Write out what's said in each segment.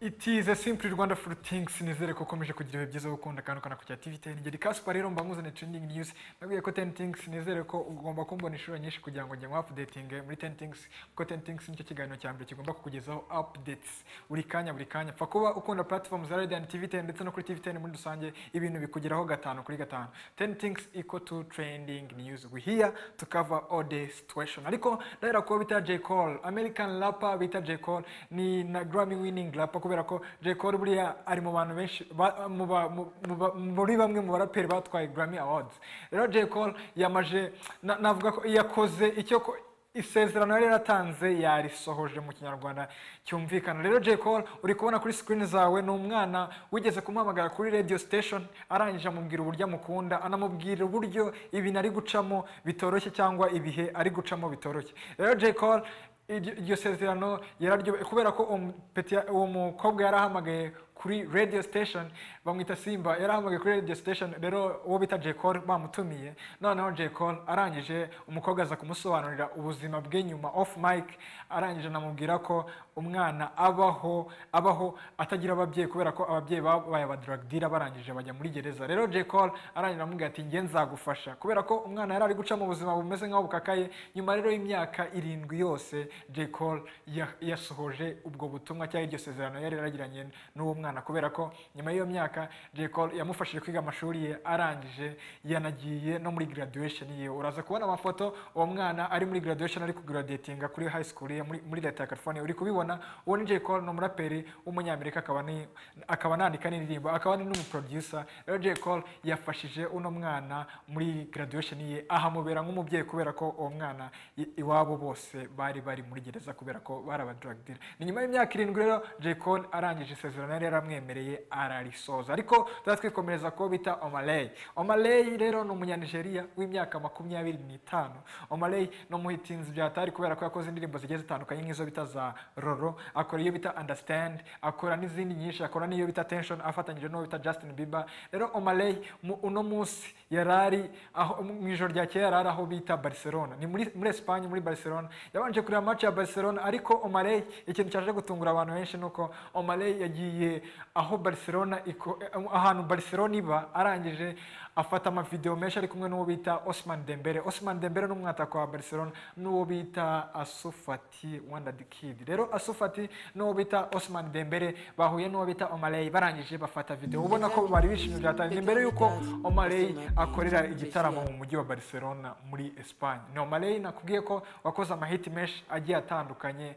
itize simply rwanda for things nizere ko ukomeje kugira ibihe byiza gukunda kandi ukanakugira tv ten ngeri kaspa rero mba nkuzaniye trending news nabwiye ko ten things nizere ko ugomba kumbona inshuro nyinshi kugira ngo njye nku updating muri ten things kuko ten things nicyo kiganiro cya mbere kigomba kukugezaho updates buri kanya buri kanya pfa kuba ukunda platform za radio and tv ten ndetse no kuri tv ten muri rusange ibintu bikugeraho gatanu kuri gatanu ten things equal to trending news we here to cover all the situation ariko ndahera kuba bita j cole american rapper bita j cole ni na grammy winning rapper kubera ko j cole buriya ari mu bantu benshi ba- mu ba- mu- mu ba- muri bamwe mu baraperi batwaye grammy awards rero j cole yamaje na- navuga ko yakoze icyo ko isezerano yari yaratanze yarisohoje mu kinyarwanda cyumvikana rero J Cole uri kubona kuri screen zawe ni umwana wigeze kumuhamagara kuri radio station arangije amubwira uburyo amukunda anamubwira uburyo ibintu ari gucamo bitoroshye cyangwa ibihe ari gucamo bitoroshye rero J Cole iryo iryo sezerano yararyo kubera ko uwo mu- peti- uwo mukobwa yarahamagaye kuri radio station bamwita simba yarahamagaye kuri radio station rero uwo bita J Cole bamutumiye noneho J Cole arangije umukobwa aza kumusobanurira ubuzima bwe nyuma off mic arangije anamubwira ko umwana abaho abaho atagira ababyeyi kubera ko ababyeyi babaye aba drug dealer barangije bajya muri gereza rero J Cole arangije aramubwira ati njye nzagufasha kubera ko umwana yari ari guca mu buzima bumeze nkaho bukakaye nyuma rero y'imyaka irindwi yose J Cole ya- yasohoje ubwo butumwa cyangwa iryo sezerano yari yaragiranye n'uwo mwana kubera ko nyuma y'iyo myaka J Cole yamufashije kwiga amashuri ye arangije yanagiye no muri graduation ye uraza kubona amafoto uwo mwana ari muri graduation ari kugraduatinga kuri high school ye muri, muri leta ya California uri kubibona uwo ni J Cole ni umuraperi w'umunyamerika akaba ni akaba anandika n'indirimbo akaba ni n'umuproducer rero J Cole yafashije uno mwana muri graduation ye ahamubera nk'umubyeyi kubera ko uwo mwana i- iwabo bose bari bari muri gereza kubera ko bari aba drug dealer ni nyuma y'imyaka irindwi rero J Cole arangije isezerano yari yaramwemereye ararisoza ariko tuzatwikomereza kuwo bita Omaley Omaley rero ni umunyanigeriya w'imyaka makumyabiri n'itanu Omaley ni umuhitinzi bya hatari kubera ko yakoze indirimbo zigiye zitandukanye nk'izo bita za Roro akora iyo bita Understand akora n'izindi nyinshi akora n'iyo bita Tension afatanyije n'uwo bita Justin Bieber rero Omaley mu uno munsi yarari aho mu ijoro rya kera yarari aho bita Barcelona ni muri muri Espagne muri Barcelona yabanje kureba match ya Barcelona ariko Omaley ikintu cyaje gutungura abantu benshi nuko Omaley yagiye aho Barcelona iko, ahantu Barcelona iba arangije afata amavideo menshi ari kumwe n'uwo bita Osman Dembele Osman Dembele ni umwataka wa Barcelona n'uwo bita Asufati Wanda the Kid rero Asufati n'uwo bita Osman Dembele bahuye n'uwo bita Omaley barangije bafata video ubona ko bari bishimye byatanye ni mbere y'uko Omaley akorera igitaramo mu mujyi wa Barcelona muri Espagne ni Omaley nakubwiye ko wakoze amahiti menshi agiye atandukanye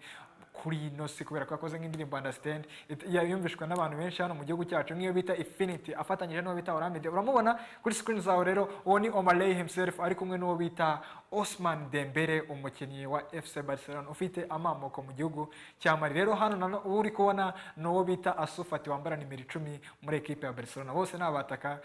kuri ino si kubera ko yakoze nk'indirimbo understand it- ya- yumvishwa n'abantu benshi hano mu gihugu cyacu nk'iyo bita infinity afatanyije n'uwo bita oramide uramubona kuri screen zawe rero uwo ni omaley himself ari kumwe n'uwo bita osman dembere umukinnyi wa fc barcelona ufite amamoko mu gihugu cya mali rero hano nano uwo uri kubona ni uwo bita asufati wambara nimero icumi muri ekipe ya barcelona bose ni abataka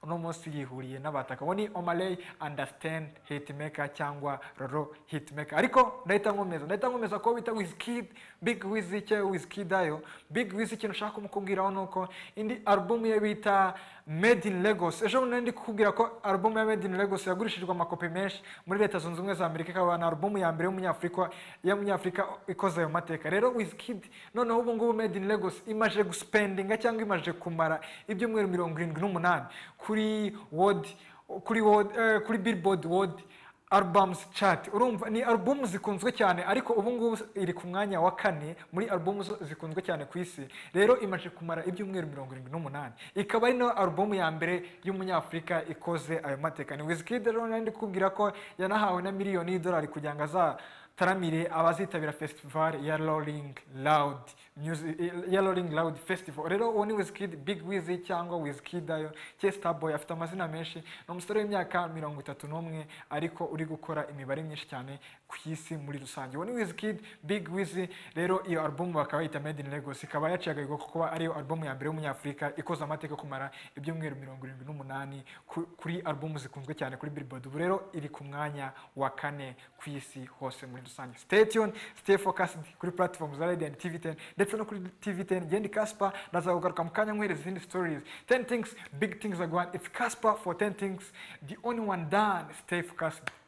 uno munsi yihuriye n'abataka uwo ni omaley understand hitmaker cyangwa roro hitmaker ariko ndahita nkomeza ndahita nkomeza ko bita wizkid big wiz cyo wizkid ayo big wiz ikintu ushaka kumukubwiraho ni uko indi album ye bita made in lagos ejo bundi nari ndi kukubwira ko album ya made in lagos yagurishijwe amakopi menshi muri leta zunze ubumwe za amerika ikaba na album ya mbere y'umunyafurika y'umunyafurika ikoze ayo mateka rero wizkid noneho ubu ngubu made in lagos imaje guspendinga cyangwa imaje kumara ibyumweru mirongo irindwi n'umunani kuri wodi kuri wodi eh, kuri billboard wodi albums chart urumva ni album zikunzwe cyane ariko ubu ngubu iri ku mwanya wa kane muri album zo- zikunzwe cyane ku isi rero imaze kumara ibyumweru mirongo irindwi n'umunani ikaba ari nayo album ya mbere y'umunyafurika ikoze ayo mateka ni Wizkid rero nari ndi kukubwira ko yanahawe na miliyoni y'idolari kugira ngo azataramire abazitabira festival ya Rolling Loud Music ya Rolling Loud Festival rero uwo ni Wizkid Big Wiz cyangwa Wizkid ayo Chester Boy afite amazina menshi ni umusore w'imyaka mirongo itatu n'umwe ariko uri gukora imibare myinshi cyane ku isi muri rusange uwo ni Wizkid Big Wiz rero iyo album bakaba bayita Made in Lagos ikaba yaciye agahigo ko kuba ariyo album ya mbere y'umunyafurika ikoze amateka yo kumara ibyumweru mirongo irindwi n'umunani ku- kuri album zikunzwe cyane kuri Billboard ubu rero iri ku mwanya wa kane ku isi hose muri rusange stay tuned stay focused kuri platform za Radio and TV10 ndetse no kuri TV10 Gendi Casper ndazagugaruka mu kanya nkwereza izindi stories 10 things big things are going it's Casper for 10 things the only one done stay focused